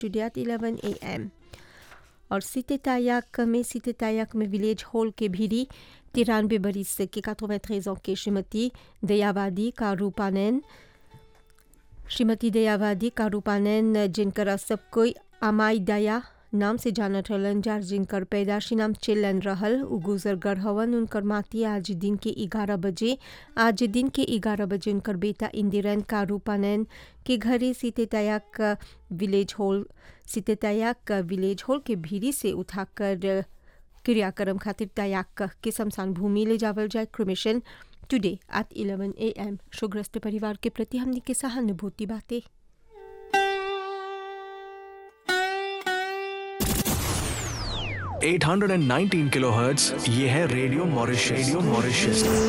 today at 11 a.m. और सीते तायक में सीते तायक में विलेज हॉल के भीरी तिरानवे बरिस के 93 ans के श्रीमती दयावादी का रूपानैन श्रीमती दयावादी का रूपानैन जिनकर सब कोई अमाई दया नाम से जानत रहलन जार जिनकर पैदाशी नाम चिल्लन रहल उ गुजर गर हवन उनकर माती आज दिन के ग्यारह बजे आज दिन के ग्यारह बजे उनकर बेटा इंदिरन का रूपानैन के घरे सीते तयाक विलेज हॉल सीते तयाक विलेज हॉल के भीरी से उठाकर क्रियाक्रम खातिर तयाक के शमशान भूमि ले जावल जाए cremation today at 11 A M शोग्रस्त परिवार के प्रति हमने के सहानुभूति बातें 819 किलोहर्ट्ज ये है रेडियो मॉरिशस रेडियो मॉरिशस